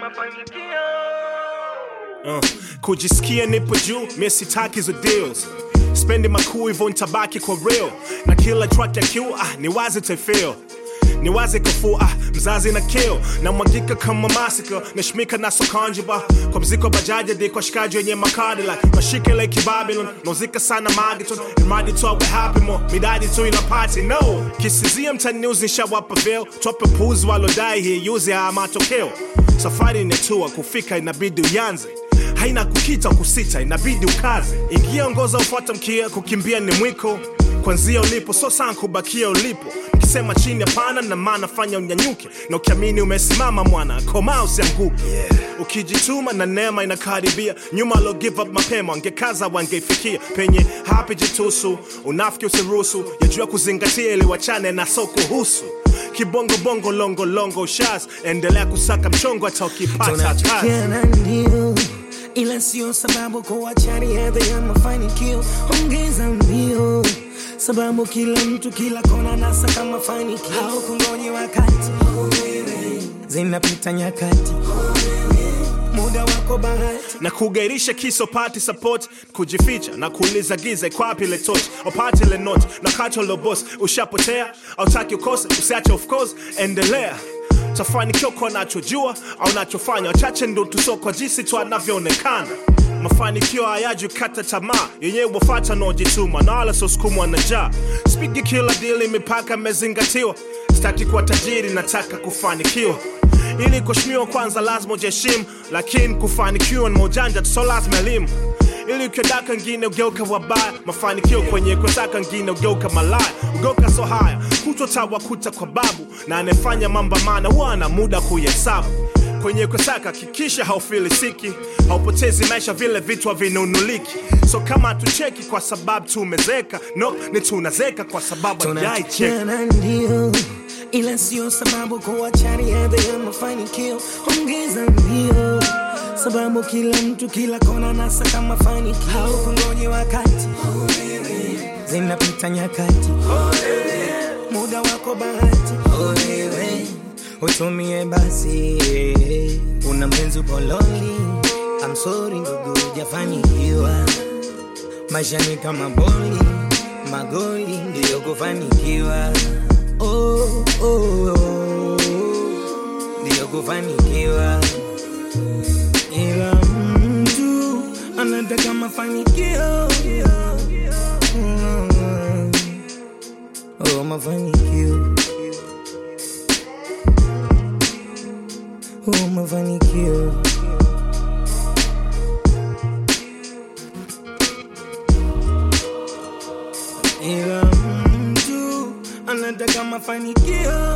mafanikio Uh, kujisikia nipo juu mie sitaki hizo deals spendi makuu hivyo ntabaki kwa real na kila track ya q ah, ni wazi tefil ni wazi kafua ah, mzazi na kill na mwagika kama masika nashmika na sokanjiba kwa mziko bajaji di kwa shikaji wenye makadila mashike like babylon nauzika sana magiton imadi tu awe happy mo midadi tu ina party no kisizia mtaniuzi nshawapa veil tope puzi walodai hii yuzi haya matokeo safari inatua kufika inabidi uyanze haina kukita kusita inabidi ukaze ingia ongoza ufuata mkia kukimbia ni mwiko kwanzia ulipo so sana kubakia ulipo ukisema chini hapana na maana fanya unyanyuke na ukiamini umesimama mwana koma usianguke ukijituma na neema inakaribia nyuma alo give up mapema wangekaza wangeifikia penye hapi jitusu unafiki usiruhusu yajua kuzingatia ili wachane na so kuhusu kibongobongo longolongo shas endelea kusaka mchongo hata ukipata kazi tunachukiana ndio ila sio sababu kuacha riadha ya mafanikio ongeza mbio sababu kila mtu kila kona nasaka mafanikio au kungoje wakati zinapita nyakati muda wako bahati na kugairisha kiso pati support kujificha na kuuliza giza ikwapi ile torch opati ile note na kato lo boss ushapotea autaki ukose usiache of course endelea tafanikiwa kwa nachojua au nachofanya wachache ndo tusoko jinsi tu anavyoonekana mafanikio hayaji kata tamaa yenyewe wafata naojituma na wala sosukumwa na njaa spigi kila dili mipaka imezingatiwa sitaki kuwa tajiri nataka kufanikiwa ili kuheshimiwa kwanza lazima ujiheshimu lakini kufanikiwa ni maujanja tu so lazima elimu ili ukiodaka ngine ugeuka wabaya mafanikio kwenye kwetaka ngine ugeuka malaya ugeuka so haya kutotawakuta kwa babu na anayefanya mambo maana huwa ana muda kuhesabu kwenye kwesaka hakikisha haufilisiki haupotezi maisha vile vitu havinunuliki so kama hatucheki kwa sababu tumezeka no ni tunazeka kwa sababu hajaicheka tunachukiana ndio ila sio sababu kuacha riadha ya mafanikio ongeza mbio sababu kila mtu kila kona nasaka mafanikio au kungoje wakati zinapita nyakati muda wako bahati Wewe, utumie basi una mpenzi upoloni I'm sorry ndugu hujafanikiwa maisha ni kama boli magoli ndiyo kufanikiwa oh, oh, oh, ndiyo kufanikiwa ila mtu anataka mafanikio Mm, oh, mafanikio oh, mafanikio ila mtu anataka mafanikio